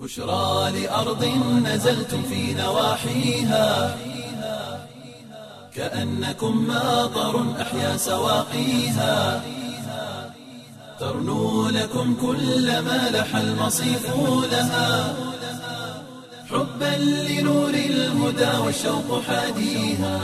بشرى لأرض نزلتم في نواحيها كأنكم ماطر أحيا سواقيها ترنو لكم كل ما لح المصيف لها حبا لنور الهدى والشوق حاديها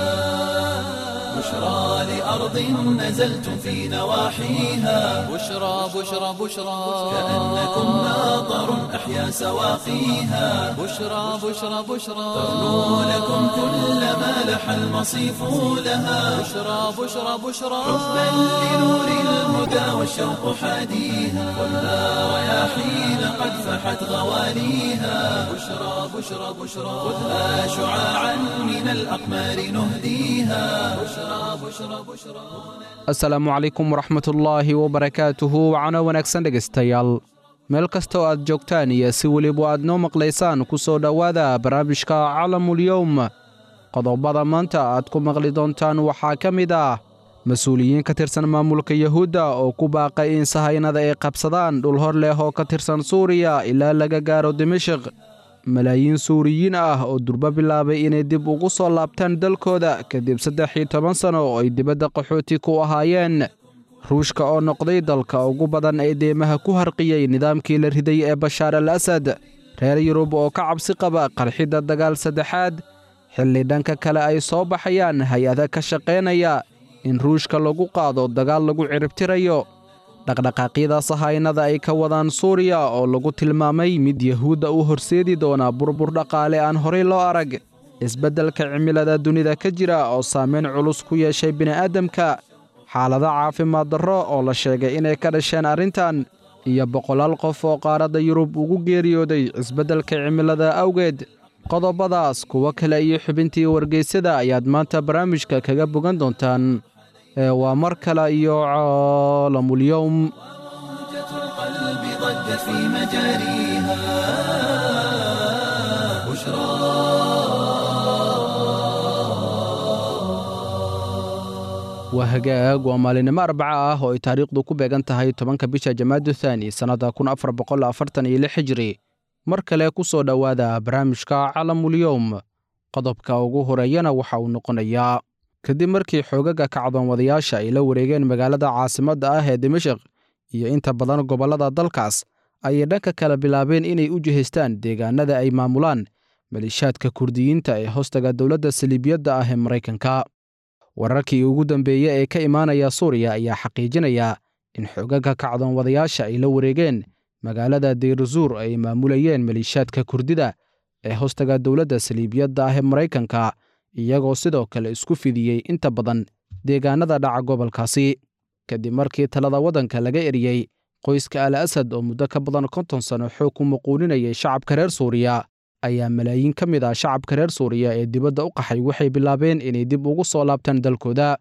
بشرى لأرض نزلتم في نواحيها بشرى بشرى بشرى كأنكم ماطر أحيا سواقيها بشرى بشرى بشرى ترنو لكم كل ما لح المصيف لها بشرى بشرى بشرى حبا لنور الهدى والشوق حاديها والنار رياحين قد فحت غواليها بشرى بشرى بشرى خذها شعاعا من الأقمار نهديها بشرى بشرى بشرى asalaamu calaykum waraxmatullaahi wabarakaatuhu wacano wanaagsan dhegaystayaal meel kasta oo aad joogtaan iyo si weliba aad noo maqlaysaan ku soo dhowaada barnaamijka calamulyowm qodobada maanta aad ku maqli doontaan waxaa ka mid ah mas-uuliyiin ka tirsan maamulka yuhuudda oo ku baaqay in sahaynada ay qabsadaan dhul hor leh oo ka tirsan suuriya ilaa laga gaaro dimashik malaayiin suuriyiin ah oo durbo bilaabay inay dib ugu soo laabtaan dalkooda kadib saddex iyo toban sano oo ay dibadda qaxooti ku ahaayeen ruushka oo noqday dalka ugu badan ee deemaha ku harqiyey nidaamkii la riday ee bashaar al asad reer yurub oo ka cabsi qaba qarxidda dagaal saddexaad xilli dhanka kale ay soo baxayaan hay-ada ka shaqaynaya in ruushka lagu qaado dagaal lagu ciribtirayo dhaqdhaqaaqyada sahaynada ay ka wadaan suuriya oo lagu tilmaamay mid yahuudda u horseedi doona burbur dhaqaale aan horay loo arag isbeddelka cimilada dunida ka jira oo saameyn culus ku yeeshay bini'aadamka xaalado caafimaad darro oo la sheegay inay ka dhasheen arrintan iyo boqolaal qof oo qaaradda yurub ugu geeriyooday isbeddelka cimilada awgeed qodobadaas kuwo kale iyo xubintii wargeysada ayaad maanta barnaamijka kaga bogan doontaan ee waa mar kale iyo caalamulyowm موجة القلب ضجت في مجاريها بشرى waa hagaag waa maalinimo arbaca ah oo ay taariikhdu ku beegan tahay tobanka bisha jamaadu thaani sannadda kun afar boqol afartan iyo lix hijri mar kale ku soo dhowaada barnaamijka calamulyowm qodobka ugu horeeyana waxa uu noqonayaa kadib markii xoogaga kacdoonwadayaasha ay la wareegeen magaalada caasimadda ah ee dimashik iyo inta badan gobollada dalkaas ayay dhanka kale bilaabeen inay u jihaystaan deegaanada ay maamulaan maliishaadka kurdiyiinta ee hoostaga dowladda saliibiyadda ah ee maraykanka wararkii ugu dambeeye ee ka imaanaya suuriya ayaa xaqiijinaya in xoogaga kacdoonwadayaasha ay la wareegeen magaalada deyruzuur ay maamulayeen maliishaadka kurdida ee hoostaga dowladda saliibiyadda ah ee maraykanka iyagoo sidoo kale isku fidiyey inta badan deegaanada dhaca gobolkaasi kadib markii talada waddanka laga eriyey qoyska al asad oo muddo ka badan konton sano xoog ku muquuninayay shacabka reer suuriya ayaa malaayiin ka mid ah shacabka reer suuriya ee dibadda u qaxay waxay bilaabeen inay dib ugu soo laabtaan dalkooda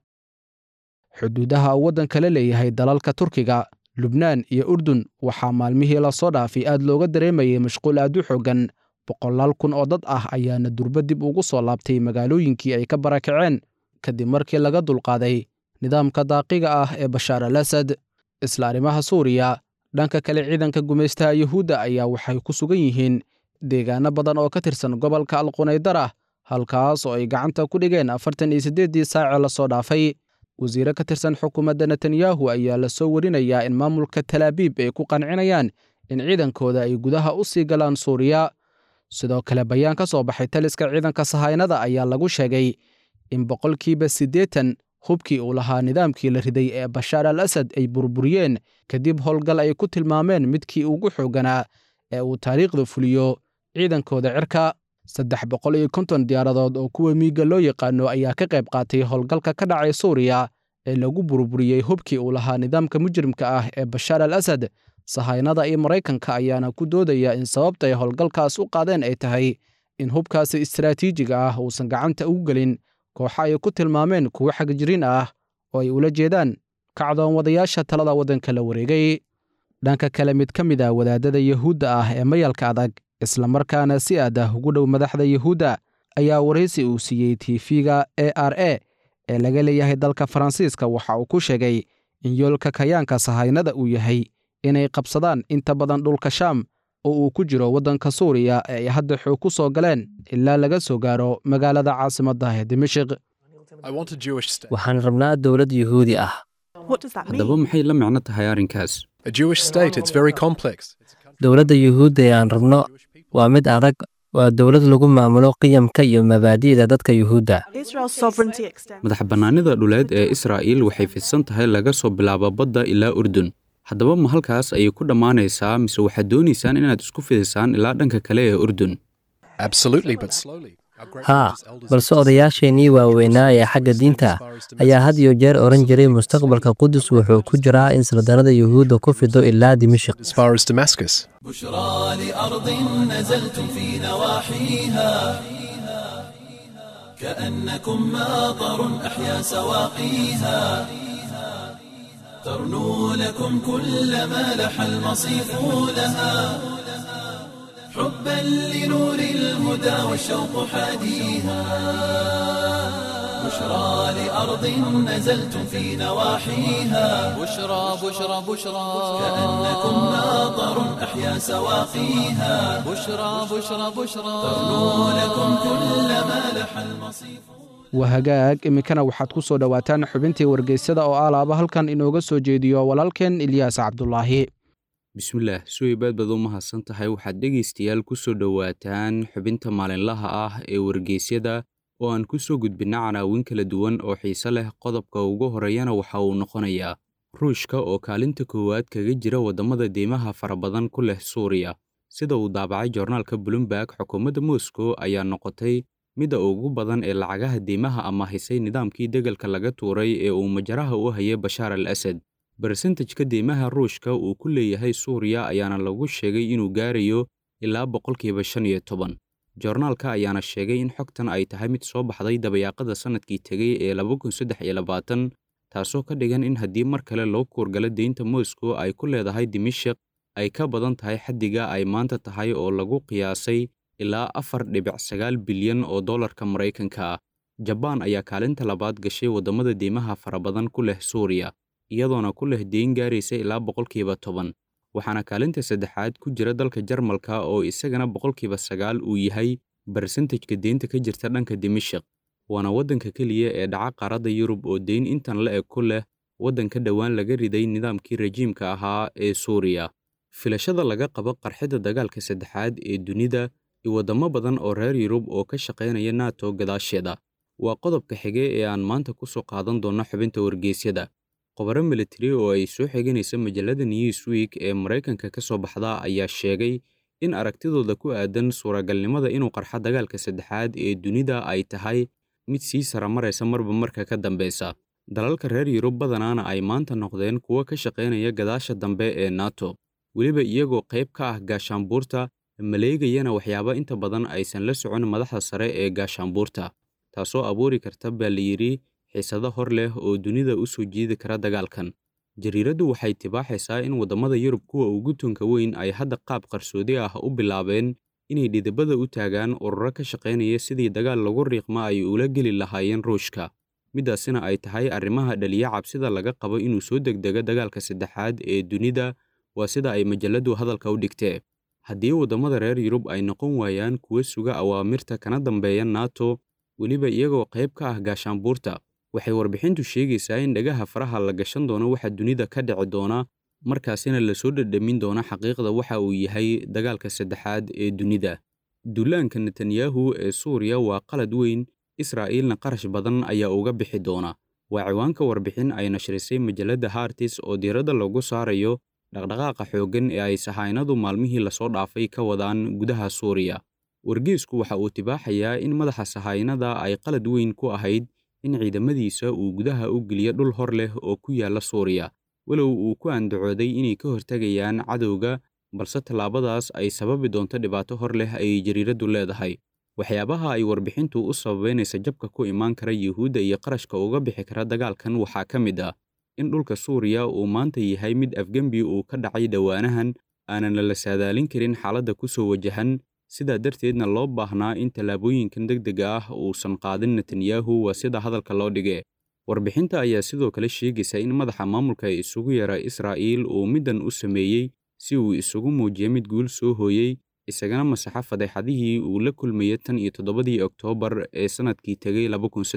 xuduudaha uu waddanka la leeyahay dalalka turkiga lubnaan iyo urdun waxaa maalmihii lasoo dhaafay aad looga dareemayay mashquul aad u xooggan boqolaal kun oo dad ah ayaana durbo dib ugu soo laabtay magaalooyinkii ay ka barakaceen kadib markii laga dulqaaday nidaamka daaqiga ah ee bashaar al asad isla arrimaha suuriya dhanka kale ciidanka gumaystaha yuhuudda ayaa waxay ku sugan yihiin deegaano badan oo ka tirsan gobolka alqunaydara halkaas oo ay gacanta ku dhigeen afartan iyo siddeeddii saacee lasoo dhaafay wasiire ka tirsan xukuumadda netanyahu ayaa la soo warinayaa in maamulka talaabiib ay ku qancinayaan in ciidankooda ay gudaha u sii galaan suuriya sidoo kale bayaan ka soo baxay taliska ciidanka sahaynada ayaa lagu sheegay in boqolkiiba siddeetan hubkii uu lahaa nidaamkii la riday ee bashaar al asad ay burburiyeen kadib howlgal ay ku tilmaameen midkii ugu xoogganaa ee uu taariikhda fuliyo ciidankooda cirka saddex boqol iyo konton diyaaradood oo kuwa miiga loo yaqaano ayaa ka qayb qaatay howlgalka ka dhacay suuriya ee lagu burburiyey hubkii uu lahaa nidaamka mujrimka ah ee bashaar al asad sahaynada iyo maraykanka ayaana ku doodaya in sababta ay howlgalkaas u qaadeen ay tahay in hubkaasi istaraatiijiga ah uusan gacanta ugu gelin kooxa ay ku tilmaameen kuwo xagjiriin ah oo ay ula jeedaan kacdoon wadayaasha talada waddanka la wareegay dhanka kale mid ka mid ah wadaadada yuhuudda ah ee mayalka adag islamarkaana si aad ah ugu dhow madaxda yuhuudda ayaa waraysi uu siiyey tiifiga e r a ee laga leeyahay dalka faransiiska waxa uu ku sheegay in yoolka kayaanka sahaynada uu yahay inay qabsadaan inta badan dhulka shaam oo uu ku jiro waddanka suuriya ee ay hadda xoog ku soo galeen ilaa laga soo gaaro magaalada caasimadda ee dimashik waxaan rabnaa dowlad yuhuudi ah haddaba maxay la micno tahay arrinkaas dowladda yuhuudda ee aan rabno waa mid adag waa dowlad lagu maamulo qiyamka iyo mabaadi'da dadka yuhuudda madax bannaanida dhuleed ee israa'iil waxay fidsan tahay laga soo bilaabo badda ilaa urdun haddaba ma halkaas ayay ku dhammaanaysaa mise waxaad doonaysaan inaad isku fidisaan ilaa dhanka kale ee urdun haa balse odayaasheennii waaweynaa ee xagga diinta ayaa had iyo jeer odhan jiray mustaqbalka qudus wuxuu ku jiraa in saldanada yuhuudda ku fido ilaa dimashik بشرى لأرض نزلتم في نواحيها كأنكم ماطر أحيا سواقيها ترنو لكم كل ما لح المصيف لها حبا لنور الهدى والشوق حاديها بشرى لأرض نزلتم في نواحيها بشرى بشرى بشرى كأنكم ماطر أحيا سواقيها بشرى بشرى بشرى ترنو لكم كل ما لح المصيف wahagaag iminkana waxaad ku soo dhowaataan xubintii wargeysyada oo alaaba halkan inooga soo jeediyo walaalkeen ilyaas cabdulaahi bismillaah suweybaad baad u mahadsan tahay waxaad dhegaystayaal ku soo dhowaataan xubinta maalinlaha ah ee wargeysyada oo aan ku soo gudbinna canaawin kala duwan oo xiise leh qodobka ugu horeeyana waxa uu noqonayaa ruushka oo kaalinta koowaad kaga jira waddamada deymaha fara badan ku leh suuriya sida uu daabacay joornaalka bloomberg xukuumadda moscow ayaa noqotay midda ugu badan ee lacagaha deymaha amaahisay nidaamkii degalka laga tuuray ee uu majaraha u hayay bashaar al asad barsentajka deymaha ruushka uu ku leeyahay suuriya ayaana lagu sheegay inuu gaarayo ilaa boqolkiiba shan iyo toban joornaalka ayaana sheegay in xogtan ay tahay mid soo baxday dabayaaqada sannadkii tegey ee laba kun saddex iyo labaatan taasoo ka dhigan in haddii mar kale loo kuurgalo deynta moscow ay ku leedahay dimashik ay ka badan tahay xaddiga ay maanta tahay oo lagu qiyaasay ilaa afar dhibic sagaal bilyan oo dollarka maraykanka ah jabaan ayaa kaalinta labaad gashay waddamada deymaha fara badan ku leh suuriya iyadoona ku leh deyn gaaraysa ilaa boqolkiiba toban waxaana kaalinta saddexaad ku jira dalka jarmalka oo isagana boqolkiiba sagaal uu yahay barsentajka deynta ka jirta dhanka dimashik waana waddanka keliya ee dhaca qaaradda yurub oo deyn intan la eg ku leh waddanka dhowaan laga riday nidaamkii rajiimka ahaa ee suuriya filashada laga qabo qarxidda dagaalka saddexaad ee dunida iyo waddamo badan oo reer yurub oo ka shaqaynaya nato gadaasheeda waa qodobka xige ee aan maanta ku soo qaadan doonno xubinta wargeysyada qobaro militari oo ay soo xiganaysa majallada newsweek ee maraykanka ka soo baxda ayaa sheegay in aragtidooda ku aadan suuragalnimada inuu qarxo dagaalka saddexaad ee dunida ay tahay mid sii saramaraysa marba marka ka dambeysa dalalka reer yurub badanaana ay maanta noqdeen kuwo ka shaqaynaya gadaasha dambe ee nato weliba iyagoo qayb ka ah gaashaanbuurta maleegayana waxyaaba inta badan aysan la socon madaxda sare ee gaashaanbuurta taasoo abuuri karta baa la yidhi xiisado hor leh oo dunida u soo jiidi kara dagaalkan jariiraddu waxay tibaaxaysaa in waddamada yurub kuwa ugu tunka weyn ay hadda qaab qarsoodi ah u bilaabeen inay dhidibada u taagaan ururo ka shaqaynaya sidii dagaal lagu riiqma ay ula geli lahaayeen ruushka middaasina ay tahay arrimaha dhaliya cabsida laga qabo inuu soo degdego dagaalka saddexaad ee dunida waa sida ay majalladdu hadalka u dhigtee haddii waddamada reer yurub ay noqon waayaan kuwa suga awaamirta kana dambeeya nato weliba iyagoo qayb ka ah gaashaanbuurta waxay warbixintu sheegaysaa in dhagaha faraha la gashan doono waxa dunida ka dhici doona markaasina lasoo dhadhamin doono xaqiiqda waxa uu yahay dagaalka saddexaad ee dunida duulaanka netanyahu ee suuriya waa qalad weyn israa'iilna qarash badan ayaa uga bixi doona waa ciwaanka warbixin ay nashrisay majalladda hartis oo diiradda lagu saarayo dhaqdhaqaaqa xooggan ee ay sahaynadu maalmihii lasoo dhaafay ka wadaan gudaha suuriya wargeesku waxa uu tibaaxayaa in madaxa sahaynada ay qalad weyn ku ahayd in ciidamadiisa uu gudaha u geliyo dhul hor leh oo ku yaalla suuriya walow uu ku andacooday inay ka hortegayaan cadowga balse tallaabadaas ay sababi doonto dhibaato hor leh ayay jariiraddu leedahay waxyaabaha ay warbixintu u sababaynaysa jabka ku imaan kara yuhuudda iyo qarashka uga bixi kara dagaalkan waxaa ka mid ah in dhulka suuriya uu maanta yahay mid afgembi uu ka dhacay dhowaanahan aanan la saadaalin karin xaaladda ku soo wajahan sidaa darteedna loo baahnaa in tallaabooyinkan degdega ah uusan qaadin netanyahu waa sida hadalka loo dhige warbixinta ayaa sidoo kale sheegaysa in madaxa maamulka isugu yara israa'iil uu middan u sameeyey si uu isugu muujiyo mid guul soo hooyey isagana masaxa fadeexadihii uu la kulmayay tan iyo toddobadii oktoobar ee sannadkii tegay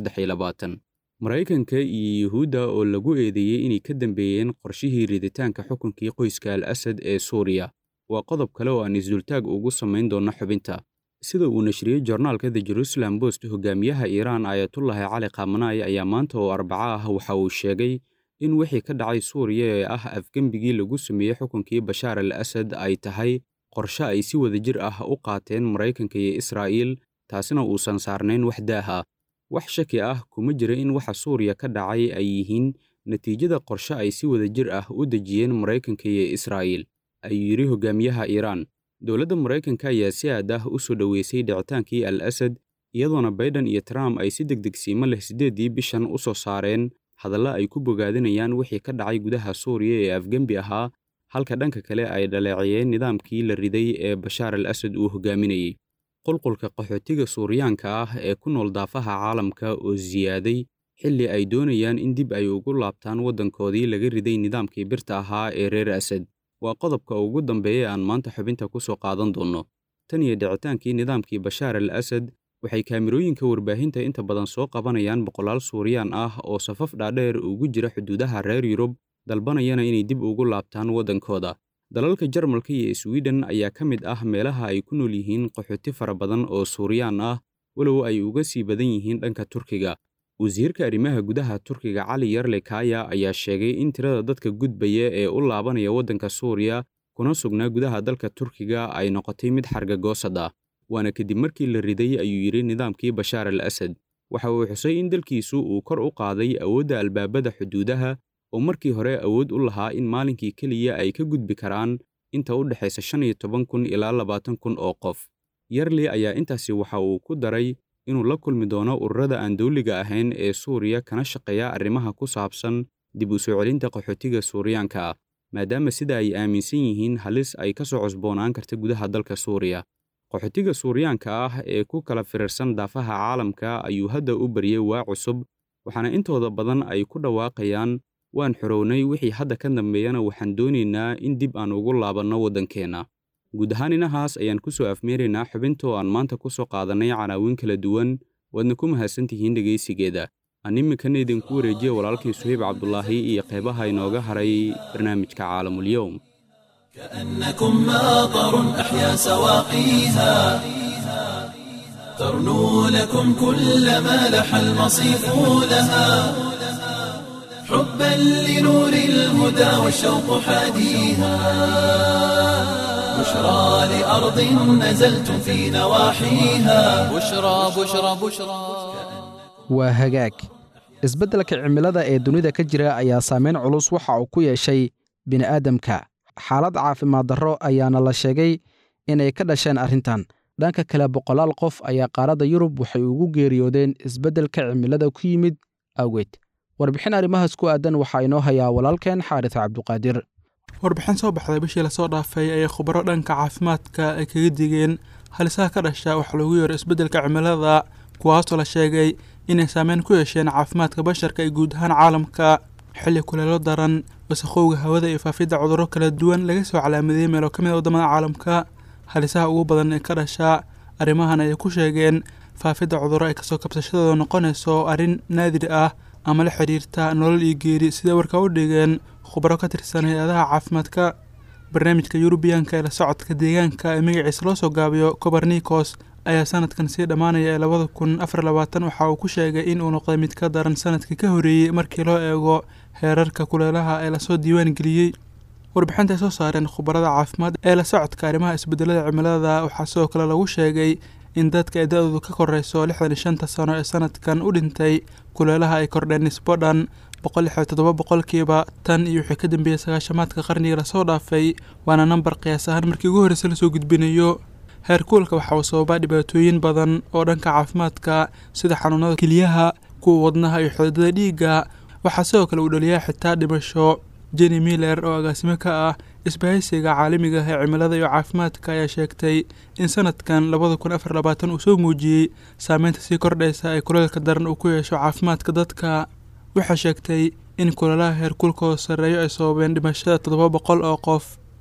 maraykanka iyo yuhuudda oo lagu eedeeyey inay ka dambeeyeen qorshihii riditaanka xukunkii qoyska al asad ee suuriya waa qodob kale oo aan isdultaag ugu samayn doonno xubinta sida uu nashriyey jornaalka the jerusalem post hogaamiyaha iiraan ayatullahi cali khamanaay ayaa maanta oo arbaco ah waxa uu sheegay in wixii ka dhacay suuriya ee ah afgembigii lagu sameeyey xukunkii bashaar al asad ay tahay qorshe ay si wadajir ah u qaateen maraykanka iyo israa'iil taasina uusan saarnayn wax daaha wax shaki ah kuma jira in waxa suuriya ka dhacay ay yihiin natiijada qorshe ay si wadajir ah u dejiyeen maraykanka iyo israa'iil ayuu yidhi hogaamiyaha iiraan dowladda maraykanka ayaa si aad ah u soo dhoweysay dhicitaankii al asad iyadoona baiden iyo trump ay si degdegsiimo leh siddeeddii bishan u soo saareen hadalla ay ku bogaadinayaan wixii ka dhacay gudaha suuriya ee afgembi ahaa halka dhanka kale ay dhaleeciyeen nidaamkii la riday ee bashaar al asad uu hogaaminayey qulqulka qaxootiga suuriyaanka ah ee ku nool daafaha caalamka oo siyaaday xilli ay doonayaan in dib ay ugu laabtaan waddankoodii laga riday nidaamkii birta ahaa ee reer asad waa qodobka ugu dambeeya aan maanta xubinta ku soo qaadan doonno tan iyo dhicitaankii nidaamkii bashaar al asad waxay kaamirooyinka warbaahinta inta badan soo qabanayaan boqolaal suuriyaan ah oo safaf dhaadheer ugu jira xuduudaha reer yurub dalbanayana inay dib ugu laabtaan waddankooda dalalka jarmalka iyo swiden ayaa ka mid ah meelaha ay ku nool yihiin qaxooti fara badan oo suuriyaan ah walow ay uga sii badan yihiin dhanka turkiga wasiirka arrimaha gudaha turkiga cali yarle kaya ayaa sheegay in tirada dadka gudbaya ee u laabanaya waddanka suuriya kuna sugnaa gudaha dalka turkiga ay noqotay mid xargagoosad ah waana kadib markii la riday ayuu yidhi nidaamkii bashaar al asad waxa uu xusay in dalkiisu uu kor u qaaday awoodda albaabada xuduudaha oo markii hore awood u lahaa in maalinkii keliya ay ka gudbi karaan inta u dhexaysa shan iyo toban kun ilaa labaatan kun oo qof yarli ayaa intaasi waxa uu ku daray inuu la kulmi doono ururada aan dawliga ahayn ee suuriya kana shaqeeya arrimaha ku saabsan dib u soo celinta qaxootiga suuriyaanka ah maadaama sida ay aaminsan yihiin halis ay ka soo cusboonaan karta gudaha dalka suuriya qaxootiga suuriyaanka ah ee ku kala firirsan daafaha caalamka ayuu hadda u baryey waa cusub waxaana intooda badan ay ku dhawaaqayaan waan xorownay wixii hadda ka dambeeyana waxaan doonaynaa in dib aan ugu laabanno waddankeenna guud ahaan inahaas ayaan ku soo afmeeraynaa xubinta oo aan maanta ku soo qaadannay canaawiin kala duwan waadna ku mahadsantihiin dhegaysigeeda aan iminkana idinku wareejiya walaalkii suhayb cabdulaahi iyo qeybaha inooga haray barnaamijka caalamulyowm كأنكم ماطر أحيا سواقيها ترنو لكم كل ما لح المصيف لها حبا لنور الهدى والشوق حاديها بشرى لأرض نزلتم في نواحيها بشرى بشرى بشرى waa hagaag isbeddelka cimilada ee dunida ka jira ayaa saameyn culus waxa uu ku yeeshay bini'aadamka xaalad caafimaad darro ayaana la sheegay inay ka dhasheen arrintan dhanka kale boqolaal qof ayaa qaaradda yurub waxay ugu geeriyoodeen isbeddelka cimilada ku yimid awgeed warbixin arrimahaas ku aadan waxaa inoo hayaa walaalkeen xaaris cabduqaadir warbixin soo baxday bishii lasoo dhaafay ayay khubaro dhanka caafimaadka ay kaga digeen halisaha ka dhasha waxa loogu yeero isbeddelka cimilada kuwaasoo la sheegay inay saameyn ku yeesheen caafimaadka basharka iyo guud ahaan caalamka xilli kuleelo daran wasakhowga hawada iyo faafidda cudurro kala duwan laga soo calaamadeeyey meelo ka mid a waddamada caalamka halisaha ugu badan ee ka dhasha arrimahan ayay ku sheegeen faafidda cudurro ay kasoo kabsashadooda noqonayso arrin naadir ah ama la xidhiirta nolol iyo geeri siday warka u dhigeen khubaro ka tirsan hay-adaha caafimaadka barnaamijka yurubiyaanka ee la socodka deegaanka ee magaciisa loo soo gaabiyo cobernicos ayaa sanadkan sii dhammaanaya ee labada kun afar labaatan waxa uu ku sheegay in uu noqday mid ka daran sanadkii ka horreeyey markii loo eego heerarka kuleelaha ee lasoo diiwaan geliyey warbixinta ay soo saareen khubarada caafimaad ee la socodka arrimaha isbedelada cimilada waxaa sidoo kale lagu sheegay in dadka ay da-doodu ka koreyso lixdan iyo shanta sano ee sanadkan u dhintay kuleelaha ay kordheen nisbo dhan boqol lix iyo toddoba boqolkiiba tan iyo wixii ka dambeeyey sagaashamaadka qarniga lasoo dhaafay waana nambar qiyaas ahaan markii ugu horreysa lasoo gudbinayo heerkuulka waxa uu sababaa dhibaatooyin badan oo dhanka caafimaadka sida xanuunada keliyaha kuwa wadnaha iyo xididada dhiigga waxaa sidoo kale uu dhaliyaa xitaa dhimasho jenny miller oo agaasimo ka ah isbahaysiga caalamiga ah ee cimilada iyo caafimaadka ayaa sheegtay in sanadkan labada kun afar labaatan uu soo muujiyey saameynta sii kordhaysa ee kuleelka daran uu ku yeesho caafimaadka dadka waxay sheegtay in kulelaha heerkulkooda sarreeyo ay sababeen dhimashada toddoba boqol oo qof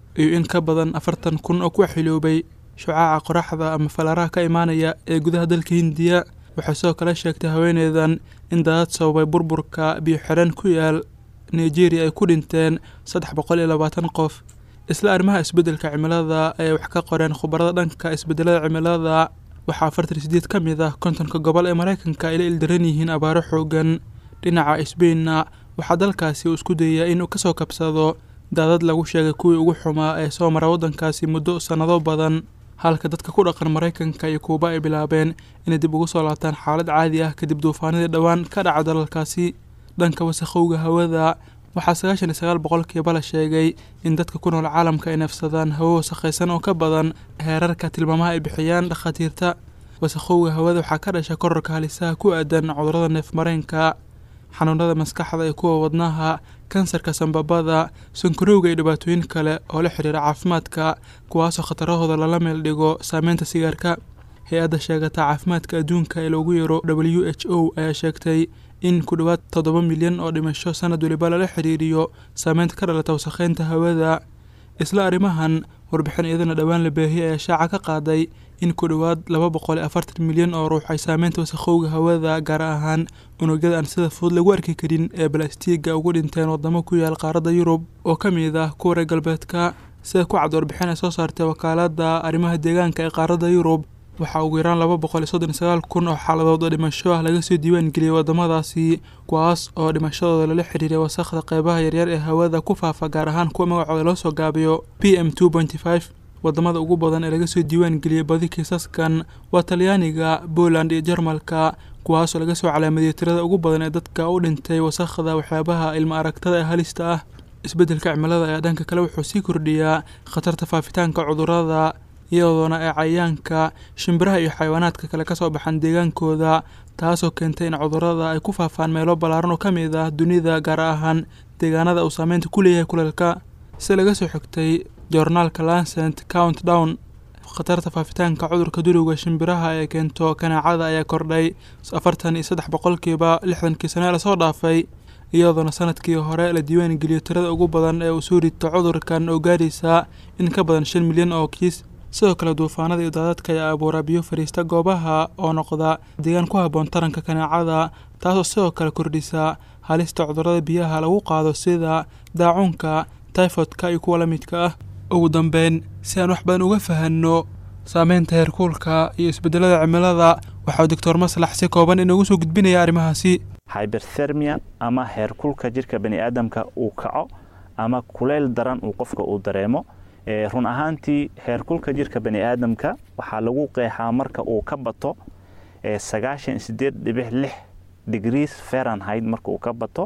iyo in ka badan afartan kun oo ku xiloobay shucaaca qoraxda ama falaaraha ka imaanaya ee gudaha dalka hindiya waxay sidoo kale sheegtay haweeneydan in daadad sababay burburka biyo xidhan ku yaal nigeria ay ku dhinteen saddex boqol iyo labaatan qof isla arrimaha isbeddelka cimilada ayay wax ka qoreen khubarada dhanka isbeddelada cimilada waxaa afartan iyo sideed ka mid ah kontonka gobol ee maraykanka ay la ildaran yihiin abaaro xoogan dhinaca sbainna waxaa dalkaasi uu isku dayayaa inuu kasoo kabsado daadad lagu sheegay kuwii ugu xumaa ee soo mara waddankaasi muddo sannado badan halka dadka ku dhaqan maraykanka iyo kuuba ay bilaabeen inay dib ugu soo laabtaan xaalad caadi ah kadib duufaanadii dhowaan ka dhaca dalalkaasi dhanka wasakhowga hawada waxaa sagaashan iyo sagaal boqolkiiba la sheegay in dadka ku nool caalamka ay neefsadaan hawo wasakhaysan oo ka badan heerarka tilmaamaha ay bixiyaan dhakhaatiirta wasakhowga hawada waxaa ka dhasha kororka halisaha ku aadan cudurrada neefmareenka xanuunada maskaxda iyo kuwa wadnaha kansarka sambabada sankarowga iyo dhibaatooyin kale oo la xiriira caafimaadka kuwaasoo khatarahooda lala meel dhigo saameynta sigaarka hay-adda sheegata caafimaadka adduunka ee loogu yeero w h o ayaa sheegtay in ku dhowaad toddoba milyan oo dhimasho sanad waliba lala xiriiriyo saameynta ka dhalata wasakheynta hawada isla arrimahan warbixin iyadana dhowaan la baahiyay ayaa shaaca ka qaaday in ku dhowaad laba boqol iyo afartan milyan oo ruux ay saameynta wasakhowga hawada gaar ahaan unugyada aan sida fudud lagu arki karin ee balastiiga ugu dhinteen wadamo ku yaal qaaradda yurub oo ka mid ah kuwa reer galbeedka sida ku cad warbixin ay soo saartay wakaaladda arrimaha deegaanka ee qaaradda yurub waxaa ugu yaraan laba boqol iyo soddon iyo sagaal kun oo xaaladood oo dhimasho ah laga soo diiwaan geliyey waddamadaasi kuwaas oo dhimashadooda lala xiriiray wasakhda qeybaha yaryar ee hawada ku faafa gaar ahaan kuwa magacooda loo soo gaabiyo p m two pointy five wadamada ugu badan ee laga soo diiwaan geliyey badi kiisaskan waa talyaaniga poland iyo jarmalka kuwaasoo laga soo calaamadiyey tirada ugu badan ee dadka u dhintay wasakhda waxyaabaha ilma aragtada ee halista ah isbeddelka cimilada ayaa dhanka kale wuxuu sii kordhiyaa khatarta faafitaanka cudurrada iyadoona ay cayayaanka shimbiraha iyo xayawaanaadka kale ka soo baxaan deegaankooda taasoo keentay in cudurrada ay ku faafaan meelo ballaaran oo ka mid ah dunida gaar ahaan deegaanada uu saameynta ku leeyahay kuleelka si laga soo xigtay joornaalka lancent count down khatarta faafitaanka cudurka duriga shimbiraha ee keento kanaacada ayaa kordhay afartan iyo saddex boqolkiiba lixdankii sane lasoo dhaafay iyadoona sanadkii hore la diiwaan geliyo tirada ugu badan ee uu soo rito cudurkan oo gaaraysa in ka badan shan milyan oo kiis sidoo kale duufaanada iyo daadadka ayaa abuura biyo fariista goobaha oo noqda deegaan ku habboon taranka kanaacada taasoo sidoo kale kordhisa halista cudurrada biyaha lagu qaado sida daacuunka tyfodka iyo kuwa la midka ah ugu dambeyn si aan wax badan uga fahanno saameynta heerkuulka iyo isbeddelada cimilada waxaa doctor maslax si kooban inoogu soo gudbinaya arrimahaasi hyberthermia ama heerkulka jirka bani aadamka uu kaco ama kuleyl daran uu qofka uu dareemo run ahaantii heerkulka jirka bani aadamka waxaa lagu qeexaa marka uu ka bato sagaashan sideed dhibix lix degrees fahrenheit marka uu ka bato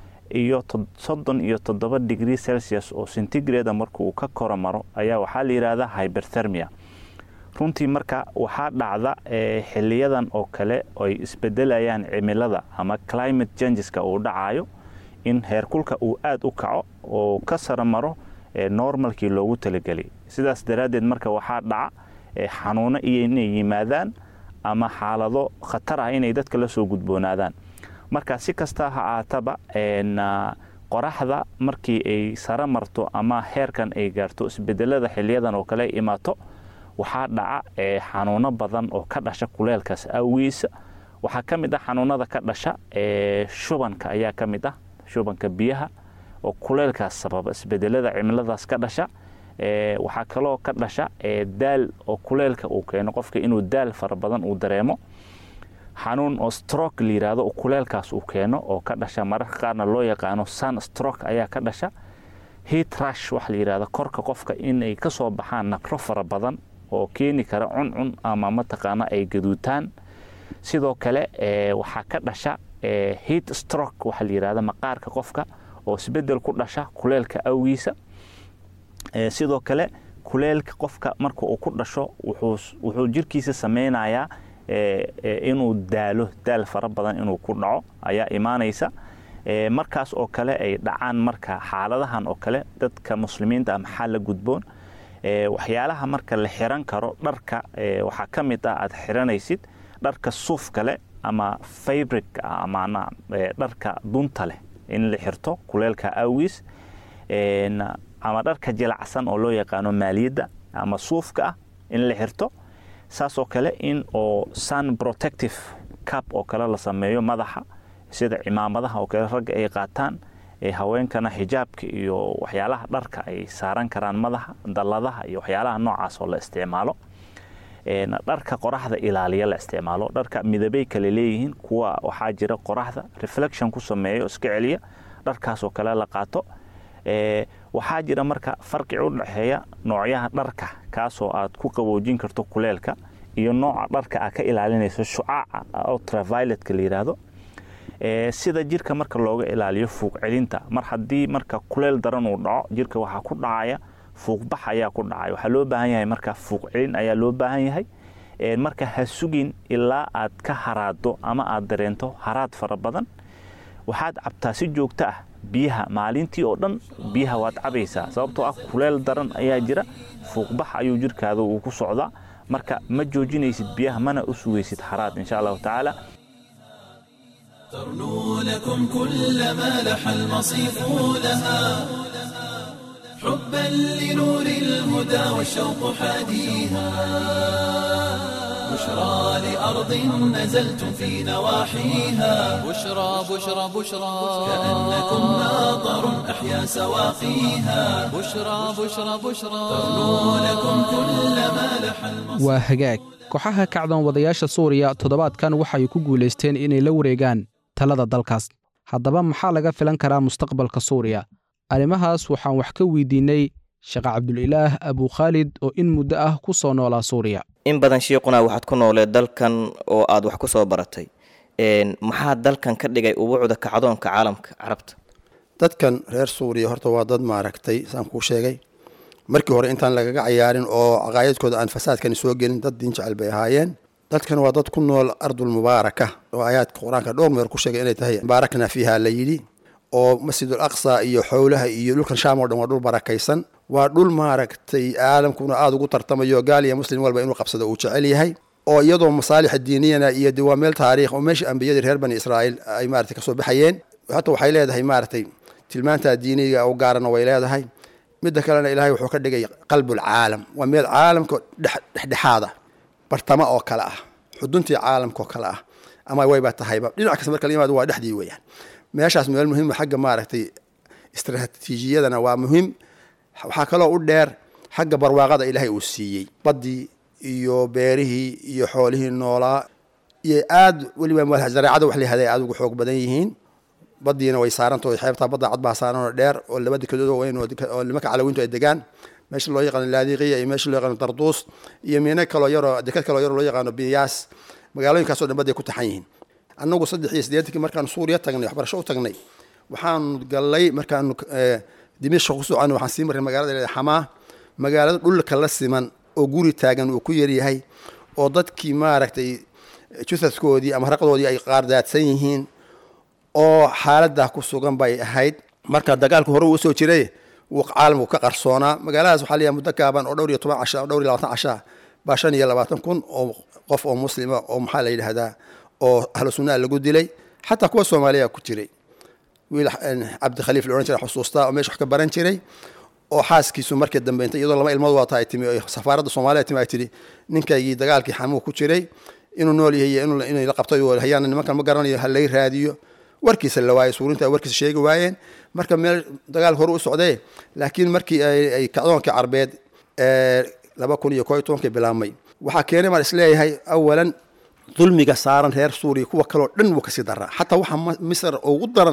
iyo soddon iyo toddoba degree celsius oo centigrada marka uu ka koro maro ayaa waxaa la yidhaahdaa hyberthermia runtii marka waxaa dhacda xiliyadan oo kale ay isbedelayaan cimilada ama climate changeska uu dhacayo in heerkulka uu aada u kaco oo ka sara maro normalkii loogu talagelay sidaas daraaddeed marka waxaa dhaca xanuuno iyo inay yimaadaan ama xaalado khatar ah inay dadka la soo gudboonaadaan marka si kasta ha aataba qoraxda markii ay sara marto ama heerkan ay gaarto isbedelada xiliyadan oo kale imaato waxaa dhaca xanuuno badan oo ka dhasha kuleelkaas awgiisa waxaa ka mid ah xanuunada ka dhasha shubanka ayaa ka mid ah shubanka biyaha oo kuleelkaas sababa isbedelada cimiladaas ka dhasha waxaa kaloo ka dhasha daal oo kuleelka uu keeno qofka inuu daal fara badan uu dareemo xanuun oo stroke la yidhaahdo oo kuleelkaas uu keeno oo ka dhasha mararka qaarna loo yaqaano sun stroke ayaa ka dhasha heat rush waxa la yidhahdo korka qofka inay ka soo baxaan naqro fara badan oo keeni kara cuncun ama mataqaana ay gaduutaan sidoo kale waxaa ka dhasha heat stroke waxa la yidhahdo maqaarka qofka oo isbedel ku dhasha kuleelka awgiisa sidoo kale kuleelka qofka marka uu ku dhasho wuxuu jirkiisa sameynayaa inuu daalo daal fara badan inuu ku dhaco ayaa imaanaysa markaas oo kale ay dhacaan marka xaaladahan oo kale dadka muslimiinta ah maxaa la gudboon waxyaalaha marka la xiran karo dharka waxaa ka mid ah aad xiranaysid dharka suufka leh ama fabric amana dharka dunta leh in la xirto kuleelka awgiis ama dharka jilacsan oo loo yaqaano maaliyadda ama suufka ah in la xirto saasoo kale in oo sun protective cap oo kale la sameeyo madaxa sida cimaamadaha oo kale ragga ay qaataan ee haweenkana xijaabka iyo waxyaalaha dharka ay saaran karaan madaxa dalladaha iyo waxyaalaha noocaas oo la isticmaalo dharka qoraxda ilaaliya la isticmaalo dharka midabay kale leeyihiin kuwa waxaa jira qoraxda reflection ku sameeyo iska celiya dharkaasoo kale la qaato waxaa jira marka farqi u dhexeeya noocyaha dharka kaasoo aad ku qaboojin karto kuleelka iyo nooca dharka aad ka ilaalinayso shucaaca ultravioletka la yidhaahdo sida jirka marka looga ilaaliyo fuuq celinta mar haddii marka kuleel daran uu dhaco jirka waxaa ku dhacaya fuuqbax ayaa ku dhacay waxaa loo baahan yahay marka fuuq celin ayaa loo baahan yahay marka ha sugin ilaa aad ka haraado ama aad dareento haraad fara badan waxaad cabtaa si joogto ah biyaha maalintii oo dhan biyaha waad cabaysaa sababtoo ah kuleel daran ayaa jira fuuqbax ayuu jirkaada uu ku socdaa marka ma joojinaysid biyaha mana u sugaysid haraad insha allahu tacaala ترنو لكم كل ما لح المصيف لها حبا لنور الهدى والشوق حاديها بشرى لأرض نزلتم في نواحيها بشرى بشرى بشرى كأنكم ماطر أحيا سواقيها بشرى بشرى بشرى ترنو لكم كل ما لح المصيف waa hagaag kooxaha kacdoon wadayaasha suuriya toddobaadkan waxay ku guulaysteen inay la wareegaan talada dalkaas haddaba maxaa laga filan karaa mustaqbalka suuriya arrimahaas waxaan wax ka weydiinnay sheekh cabdulilaah abukhaalid oo in muddo ah ku soo noolaa suuriya in badan shiiquna waxaad ku nooleed dalkan oo aad wax ku soo baratay maxaa dalkan ka dhigay ubuucda kacdoonka caalamka carabta dadkan reer suuriya horta waa dad maaragtay saan kuu sheegay markii hore intaan lagaga cayaarin oo caqaayadkooda aan fasaadkani soo gelin dad diin jecel bay ahaayeen dadkan waa dad ku nool ardul mubaaraka oo aayaadka qur-aanka dhowr meer ku sheegay inay tahay baarakna fiiha la yidhi oo masjidul aqsa iyo xowlaha iyo dhulkan shaam oo dhan waa dhul barakaysan waa dhul maaragtay caalamkuna aada ugu tartamayo gaal iyo muslim walba inuu qabsado uu jecel yahay oo iyadoo masaalixa diiniyana iyo de waa meel taariikh oo meesha ambiyadii reer bani israa'iil ay maaragtay kasoo baxayeen hata waxay leedahay maaragtay tilmaanta diiniga u gaarana way leedahay midda kalena ilaahay wuxuu ka dhigay qalbulcaalam waa meel caalamka dhexdhexaada bartamo oo kale ah xuduntii caalamka oo kale ah ama wayba tahayba dhinac kasta marka la yimaado waa dhexdii weeyaan meeshaas meel muhiim xagga maaragtay istaraatiijiyadana waa muhiim waxaa kaloo u dheer xagga barwaaqada ilaahay uu siiyey baddii iyo beerihii iyo xoolihii noolaa iyo aad weliba zareecada wax layihahday aad ugu xoog badan yihiin badiina way saarantaho xeebtaa badda cad baa saaranoo dheer oo laba dekedood oo weyn oo nimanka calawiintu ay degaan meesha loo yaqaano laadiqiya iyo meesha loo yaqaano darduus iyo miino kaloo yaroo deked kaloo yaroo loo yaqaano biyaas magaalooyinkaasoo dhan badday ku taxan yihiin annagu saddex iyo siddeetankii markaanu suuriya tagnay waxbarasho u tagnay waxaanu gallay markaanu dimishka ku soconay waxaan sii marray magaalada leeda xamaa magaalada dhulka la siman oo guri taagan uu ku yaryahay oo dadkii maaragtay jusadkoodii ama raqdoodii ay qaardaadsan yihiin oo xaaladaa ku sugan bay ahayd marka dagaalku hore uu usoo jiray wuu caalamku ka qarsoonaa magaaladaas waxaa leeyahay muddo gaaban oo dhowr iyo toban casha dhowr iyo labaatan casha baa shan iyo labaatan kun oo qof oo muslima oo maxaa la yidhaahdaa oo ahlu sunnaha lagu dilay xataa kuwa soomaaliya ku jiray wiil cabdikhaliif la odhan jiray xusuustaa oo meesha wax ka baran jiray oo xaaskiisu markii dambe inta iyadoo laba ilmood waata ay timi oo safaaradda soomaaliya timi ay tidhi ninkaygii dagaalkii xamuu ku jiray inuu nool yahay iyo inay la qabtay oo hayaana nimankan ma garanayo ha lay raadiyo warkiisa la waayey suurinta warkiisa sheegi waayeen marka meel dagaal hore u socdee laakiin markii ay kacdoonkii carbeed laba kun iyo koo iyo tobankii bilaabmay waxaa keenay baan isleeyahay awalan dulmiga saaran reer suuriya kuwa kaleo dhan wuu kasii daraa xataa waxaa misr ugu daran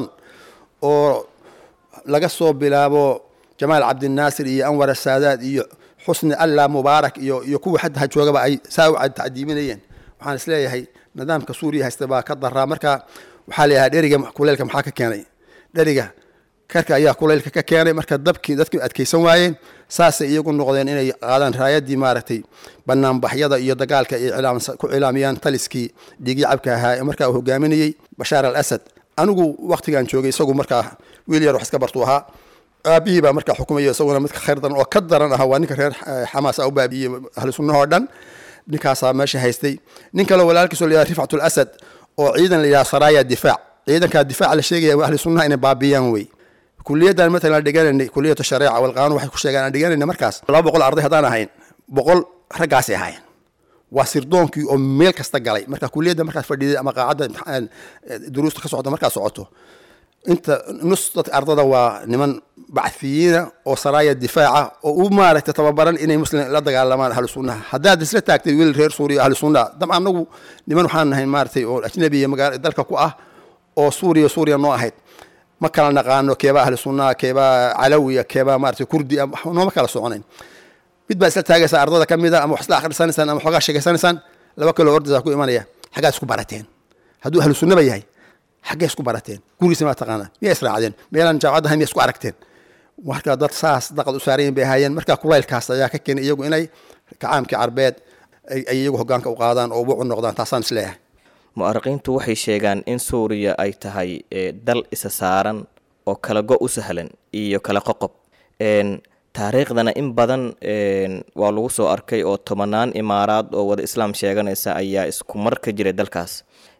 oo laga soo bilaabo jamaal cabdinaasir iyo anwar asaadaad iyo xusni allah mubaarak iyo iyo kuwa xadda ha joogaba ay saa u tacdiiminayeen waxaan isleeyahay nidaamka suuriya haysta baa ka daraa marka waxaa layahaa dheriga kuleylka maxaa ka keenay dheriga karka ayaa kuleylka ka keenay marka dabkii dadkii adkaysan waayeen saasay iyagu noqdeen inay qaadaan raayadii maaragtay banaanbaxyada iyo dagaalka ay ku cilaamiyaan taliskii dhiigii cabka ahaa ee markaa uu hogaaminayey bashaar al asad anigu waktigaan joogay isagu markaa wiil yar wax iska bartuu ahaa aabihii baa markaa xukumayo isaguna midka khayr daran oo ka daran ah waa ninka reer xamaas a u baabiiyey ahlu sunnahoo dhan ninkaasaa meesha haystay nin kaleo walaalkiisoo layidhaha rifcatul asad oo ciidan la yidhaha saraaya difaac ciidankaa difaaca la sheegaya ahli sunnaha inay baabiyaan wey kuliyaddan matalan aan dhiganaynay kuliyatu shareeca walqaanun waxay ku sheegaan aan dhiganayna markaas laba boqol arday haddaan ahayn boqol raggaasay ahayn waa sirdoonkii oo meel kasta galay marka kuliyadda markaad fadhiday ama qaacadda imtixaan duruusta ka socda markaad socoto inta nus dadka ardada waa niman bacthiyiina oo saraaya difaaca oo u maaragtay tababaran inay muslim la dagaalamaan ahlu sunnaha haddaad isla taagtay wiil reer suuriya ahlu sunnaha dam anagu niman waxaan nahay maaragtay oo ajnabiya magaala dalka ku ah oo suuriya suuriya noo ahayd ma kala naqaano keebaa ahlu sunnaha keebaa calawiya keebaa maaragtay kurdi nooma kala soconayn mid baa isla taagaysaa ardada ka mid a ama wax isla akhrisanaysaan ama waxoogaa sheegaysanaysaan laba kaloo ordaysaa ku imanaya xaggaad isku barateen hadduu ahlu sunnaba yahay xaggee isku barateen gurigiisa maa taqaanaa miyaa israacdeen meelaan jaamacadda ahay miyaa isku aragteen marka dad saas daqad u saarayin bay ahaayeen marka kulaylkaas ayaa ka keenay iyagu inay kacaamkii carbeed ay iyagu hogaanka u qaadaan oo wucu noqdaan taasaan isleeyahay mu'ariqiintu waxay sheegaan in suuriya ay tahay dal isa saaran oo kala go u sahlan iyo kala qoqob taariikhdana in badan waa lagu soo arkay oo tobanaan imaaraad oo wada islaam sheeganaysa ayaa isku mar ka jiray dalkaas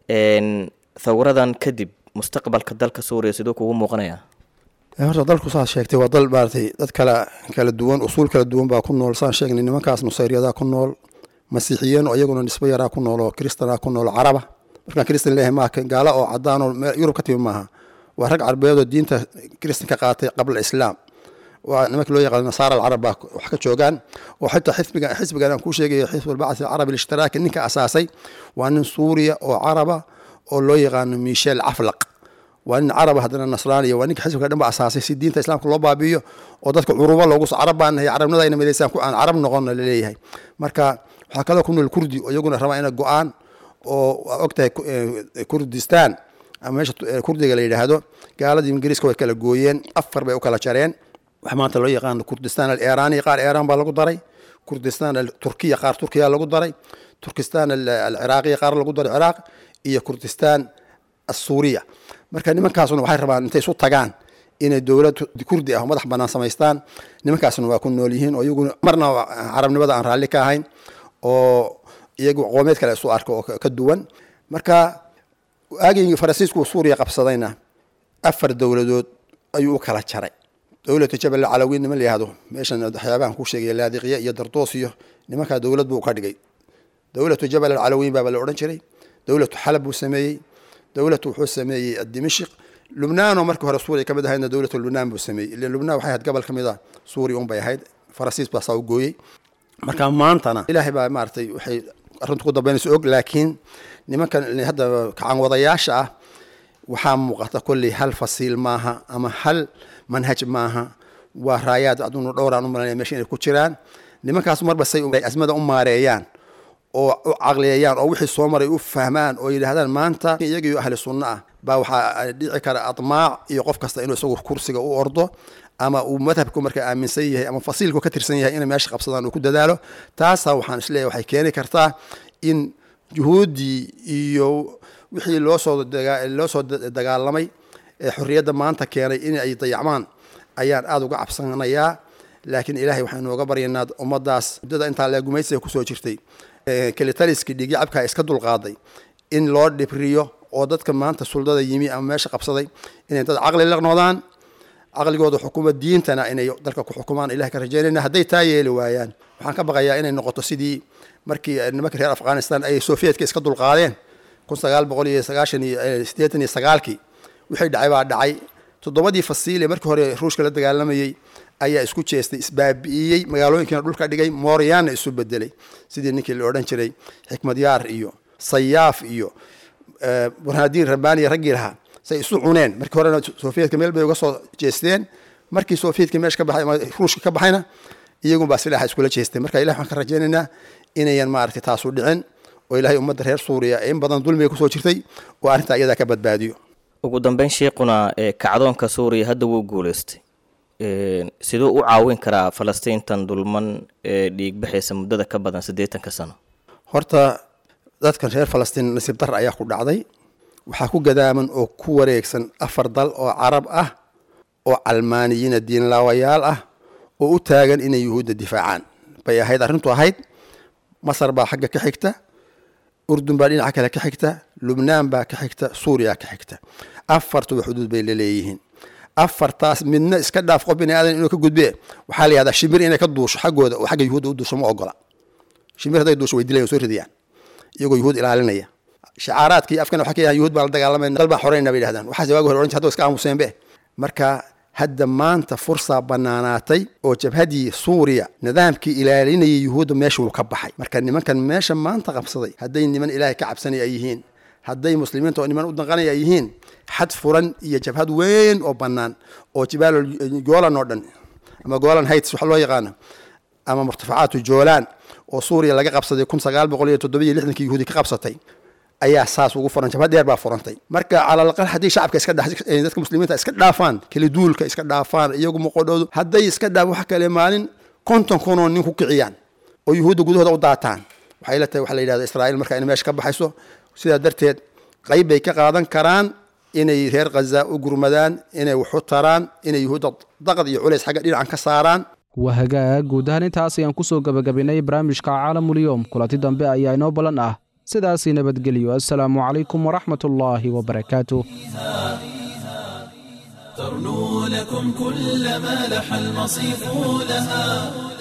thawradan kadib mustaqbalka dalka suuriya siduu kugu muuqanayaa horta dalku saas sheegtay waa dal maaratay dad kala kala duwan usuul kala duwan baa ku nool saan sheegnay nimankaas nusayriyadaa ku nool masiixiyiin oo iyaguna nisbo yaraa ku nool oo kristanaa ku nool caraba markaan kristan leeyahay maaha gaala oo cadaan oo yurub ka timi maaha waa rag carbeed oo diinta kristanka qaatay qabla islaam waa nimanka loo yaqaano nasaara alcarab baa wax ka joogaan oo xitaa xisbigan xisbigan aan kuu sheegayo xisbu albacthi alcarabi alishtiraki ninka asaasay waa nin suuriya oo caraba oo loo yaqaano michel caflaq waa nin caraba haddana nasraaniya waa ninka xisbiga dhan ba asaasay si diinta islaamka loo baabi'iyo oo dadka curuba loogu carab baan nahay carabnada ayna midaysaan ku aan carab noqonna laleeyahay marka waxaa kaloo ku nool kurdi oo iyaguna rabaa ina go-aan oo waa ogtahay kurdistan ama meesha kurdiga la yidhaahdo gaaladii ingiriiska way kala gooyeen afar bay u kala jareen wax maanta loo yaqaano kurdistan alirani qaar iran baa lagu daray kurdistan turkiya qaar turkiya lagu daray turkistan alciraaqiya qaar lagu daray ciraaq iyo kurdistan asuuriya marka nimankaasuna waxay rabaan intay isu tagaan inay dowlad kurdi ah oo madax banaan samaystaan nimankaasna waa ku nool yihiin oo iyaguna marna carabnimada aan raalli ka ahayn oo iyagu qoomeed kale isu arka oo ka duwan marka aagii faransiisku suuriya qabsadayna afar dowladood ayuu u kala jaray dowlatu jabal calawiin niman la yihahdo meeshan waxyaabahan ku sheegaya laadiqya iyo dardoos iyo nimankaa dowlad buu ka dhigay dowlatu jabal alcalawiin baaba la odhan jiray dowlatu xalab buu sameeyey dowlatu wuxuu sameeyey dimashik lubnaanoo markii hore suuriya ka mid ahaydna dowlatu lubnaan buu sameeyey ila lubnaan waxay ahayd gobol ka mid a suuriya unbay ahayd faransiis baa saa u gooyey marka maantana ilaahay baa maaragtay waxay arrintu ku dambeynaysa og laakiin nimankan hadda kacan wadayaasha ah waxaa muuqata kolley hal fasiil maaha ama hal manhaj maaha waa raayaad adunu dhowraan u malanaya meesha inay ku jiraan nimankaas marba say asmada u maareeyaan oo u caqliyeeyaan oo wixii soo maray u fahmaan oo yidhaahdaan maanta iyagiyo ahli sunno ah baa waxaa dhici kara admaac iyo qof kasta inuu isagu kursiga u ordo ama uu madhabku marka aaminsan yahay ama fasiilku ka tirsan yahay inay meesha qabsadaan uu ku dadaalo taasaa waxaan isleeyahay waxay keeni kartaa in juhuuddii iyo wixii loosoo loo soo dagaalamay ee xorriyadda maanta keenay in ay dayacmaan ayaan aada uga cabsanayaa laakiin ilaahay waxaynu oga baryaynaa ummaddaas muddada intaa lee gumaysiga kusoo jirtay kelitaliskii dhiigyacabkaa iska dulqaaday in loo dhibriyo oo dadka maanta suldada yimi ama meesha qabsaday inay dad caqli la noqdaan caqligooda xukuma diintana inay dalka ku xukumaan ilahay ka rajaynayna hadday taa yeeli waayaan waxaan ka baqayaa inay noqoto sidii markii nimankii reer afghanistan ay soviyedka iska dulqaadeen kun sagaal boqol iyo sagaashan iyo siddeetan iyo sagaalkii wixii dhacay baa dhacay toddobadii fasiil ee markii hore ruushka la dagaalamayey ayaa isku jeestay isbaabi'iyey magaalooyinkiina dhulka dhigay mooryaanna isu bedelay sidii ninkii la odhan jiray xikmadyaar iyo sayaaf iyo burhaadiin rabbaaniya raggii lahaa say isu cuneen markii horena soviyedka meel bay uga soo jeesteen markii soviyedka meesha ka baxay ama ruushka ka baxayna iyagun baa silaaxa iskula jeestay marka ilahi waxaan ka rajaynaynaa inayan maaragtay taasu dhicin oo ilaahay ummadda reer suuriya in badan dulmiga kusoo jirtay oo arrintaa iyadaa ka badbaadiyo ugu dambeyn sheikuna kacdoonka suuriya hadda wuu guuleystay siduu u caawin karaa falastiintan dulman ee dhiigbaxaysa muddada ka badan siddeetanka sano horta dadkan reer falastiin nasiib dar ayaa ku dhacday waxaa ku gadaaman oo ku wareegsan afar dal oo carab ah oo calmaaniyiina diinlaawayaal ah oo u taagan inay yuhuudda difaacaan bay ahayd arrintu ahayd masar baa xagga ka xigta urdun baa dhinaca kale ka xigta lubnaan baa ka xigta suuriya ka xigta afartuba xuduud bay laleeyihiin afartaas midna iska dhaaf qof bini aadan inuu ka gudbe waxaa la yihahdaa shimir inay ka duusho xaggooda oo xagga yuhuudda u duusho ma ogola shimir hadday duusho way dilayan soo ridayaan iyagoo yuhuud ilaalinaya shacaaraadkii afkana waxaa ka yahan yuhuud baan la dagaalamayna dal baan xoreynaa bay yidhahdaan waxaas waagi hore oran hadda iska aamuseen be marka hadda maanta fursaa banaanaatay oo jabhadii suuriya nidaamkii ilaalinayay yuhuudda meesha wuu ka baxay marka nimankan meesha maanta qabsaday hadday niman ilaahay ka cabsanaya ay yihiin hadday muslimiinta oo niman u danqanaya ay yihiin xad furan iyo jabhad weyn oo bannaan oo jibaal goolan oo dhan ama goolan heights waxa loo yaqaano ama murtafacaatu joolaan oo suuriya laga qabsaday kun sagaal boqol iyo toddoba iyo lixdankii yuhuudi ka qabsatay ayaa saas ugu furan jabhad dheer baa furantay marka calalaqal haddii shacabka iska dadka muslimiinta iska dhaafaan kala duulka iska dhaafaan iyagu muqodhoodu hadday iska dhaaf wax kale maalin konton kunoo nin ku kiciyaan oo yuhuudda gudahooda u daataan waxay la tahay waxa la yidhahda israa'iil marka inay meesha ka baxayso sidaa darteed qayb bay ka qaadan karaan inay reer khaza u gurmadaan inay waxu taraan inay yuhuudda daqad iyo culays xagga dhinacan ka saaraan waa hagaag guud ahaan intaas ayaan kusoo gebagabaynay barnaamijka caalamulyoom kulanti dambe ayaa inoo ballan ah sidaasii nabadgelyo assalaamu calaykum waraxmat ullaahi wabarakaatuh ترنو لكم كل ما لح المصيف لها